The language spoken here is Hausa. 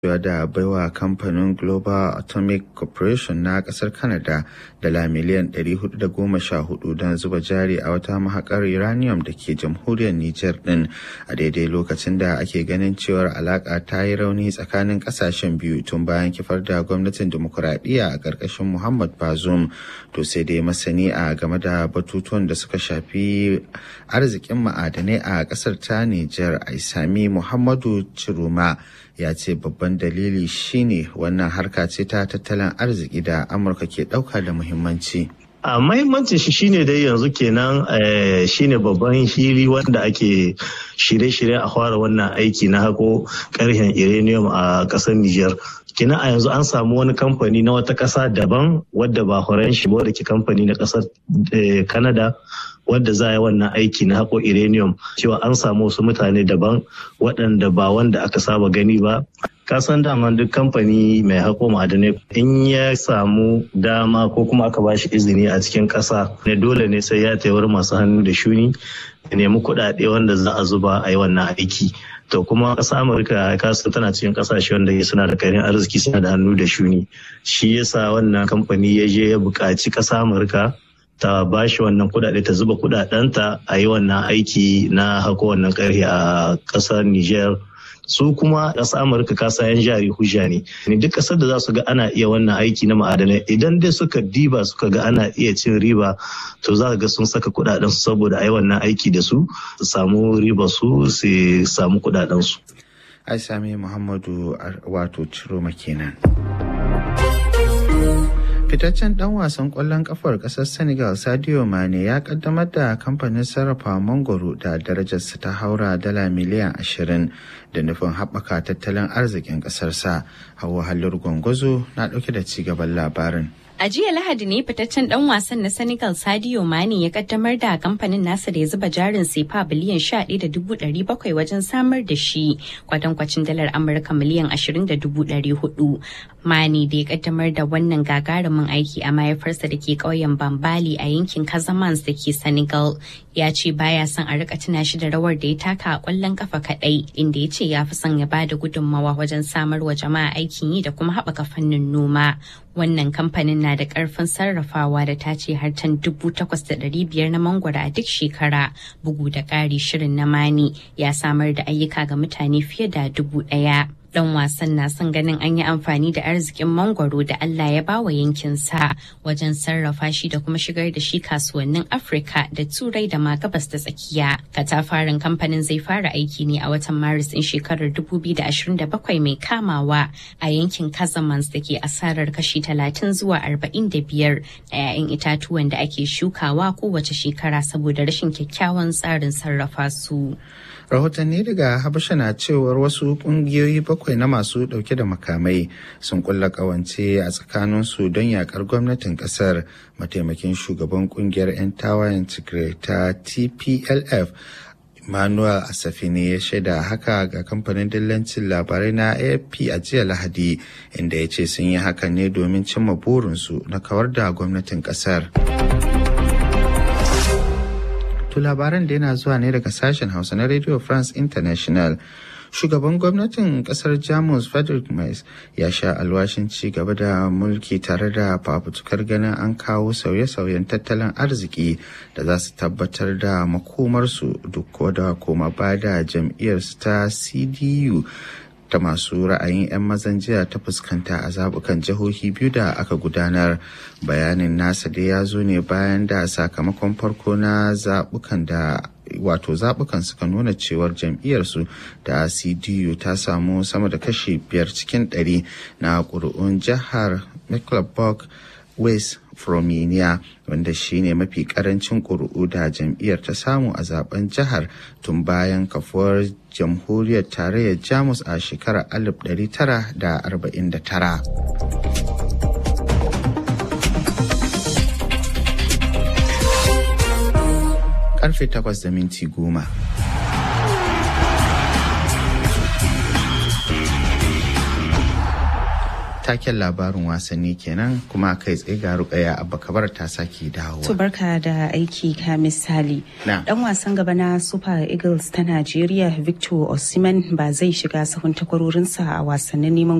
da baiwa kamfanin Global Atomic Corporation na kasar Canada dala miliyan 414 don zuba jari a wata mahakar uranium da ke jamhuriyar Nijar din a daidai lokacin da ake ganin cewar alaka ta yi rauni tsakanin kasashen biyu tun bayan kifar da gwamnatin demokuraɗiyya a ƙarƙashin Muhammad Bazoum to sai dai masani a game da batutuwan da suka shafi arzikin ma'adanai a ƙasar ta Nijar Aisami Muhammadu Ciruma ya ce babban dalili shine wannan harka ce ta tattalin arziki da amurka ke ɗauka da muhimmanci a mahimmancin shi shine dai yanzu kenan shine babban hili wanda ake shirye-shirye a fara wannan aiki na hako karhen uranium a ƙasar Nijar. kina a yanzu an samu wani kamfani na wata ƙasa daban wadda ba horon shi ba da ke kamfani na ƙasar Canada wadda za a yi wannan aiki na haƙo uranium cewa an samu wasu mutane daban waɗanda ba wanda aka saba gani ba kasan dama duk kamfani mai haƙo ma'adanai in ya samu dama ko kuma aka bashi izini a cikin ƙasa ne dole ne sai ya taiwar masu hannu da shuni ya nemi kuɗaɗe wanda za a zuba a yi wannan aiki to kuma ƙasa amurka kasan tana cikin ƙasashe wanda suna da karin arziki suna da hannu da shuni shi yasa wannan kamfani ya je ya buƙaci ƙasa amurka ta ba shi wannan kudade ta zuba kudadenta a yi wannan aiki na hako wannan karfe a kasar Niger. su kuma ƙasar amurka kasa yan jari hujja ne ne duk ƙasar da za su ga ana iya wannan aiki na ma'adanai idan dai suka diba suka ga ana iya cin riba to za ga sun saka kudaden su saboda a yi wannan aiki da su su samu riba su su samu kudaden su ai sami muhammadu wato ciro kenan. fitaccen dan wasan kwallon kafar kasar senegal sadio mane ya kaddamar da kamfanin sarrafa mangoro da darajarsa ta haura dala miliyan 20 da nufin haɓaka tattalin arzikin ƙasarsa hawa halin gwangwazo na ɗauke da cigaban labarin A jiya Lahadi ne fitaccen dan wasan na Senegal Sadio Mane ya kaddamar da kamfanin nasa da ya zuba jarin sefa biliyan 11.700 wajen samar da shi kwatankwacin dalar Amurka miliyan 20.400. Mane da ya kaddamar da wannan gagarumin aiki a mahaifarsa da ke ƙauyen Bambali a yankin Casamance da ke Senegal ya ce baya son a rika tuna shi da rawar da ya taka a kwallon kafa kadai inda ya ce ya fi son ya bada gudunmawa wajen samar wa jama'a aikin yi da kuma haɓaka fannin noma. Wannan kamfanin na da karfin sarrafawa da ta ce har tan dubu takwas da ɗari biyar na mangwaro a duk shekara bugu da ƙari shirin na mani ya samar da ayyuka ga mutane fiye da dubu ɗaya. dan wasan na son ganin an yi amfani da arzikin mangwaro da Allah ya bawa yankinsa wajen sarrafa shi da kuma shigar da shi kasuwannin Afirka da Turai da ma gabas da tsakiya. Katafaren kamfanin zai fara aiki ne a watan Maris ɗin shekarar 2027 mai kamawa a yankin Casamance da ke asarar kashi 30 zuwa 45 da 'ya'yan itatuwan da ake shukawa kowace shekara saboda rashin kyakkyawan tsarin sarrafa su. rahotanni daga habasha na cewar wasu kungiyoyi bakwai na masu dauke da makamai sun kulla kawance a tsakaninsu don yakar gwamnatin kasar mataimakin shugaban kungiyar 'yan tawayen tigray ta tplf Manuel Asafini ya shaida haka ga kamfanin dillancin labarai na AFP a jiya Lahadi inda ya ce sun yi hakan ne domin cimma burinsu na kawar da gwamnatin kasar. To labaran da yana zuwa ne daga sashen Hausa na Radio France International. Shugaban gwamnatin kasar Jamus Friedrich Merz ya sha alwashin ci gaba da mulki tare da fafutukar ganin an kawo sauye-sauyen tattalin arziki da za su tabbatar da makomarsu duk da koma ba da jam'iyyarsu ta CDU ta masu ra'ayin 'yan mazan jiya ta fuskanta a zabukan jihohi biyu da aka gudanar bayanin nasa da ya zo ne bayan da sakamakon farko na zabukan da wato zabukan suka nuna cewar jam'iyyarsu da cdu ta samu sama da kashi biyar cikin ɗari na ƙuri'un jihar mecklenburg west Fromenia wanda shine mafi karancin ƙuri'u da jam'iyyar ta samu a zaben jihar tun bayan kafuwar jamhuriyar tarayyar Jamus a shekarar 1949. Karfe takwas da minti goma. taken labarin wasanni kenan kuma kai tsaye ga rukaya abba kabar ta sake dawowa To barka da aiki ka misali. Na. Dan wasan gaba na Super Eagles ta Najeriya Victor Osimhen ba zai shiga sahun takwarorinsa a wasannin neman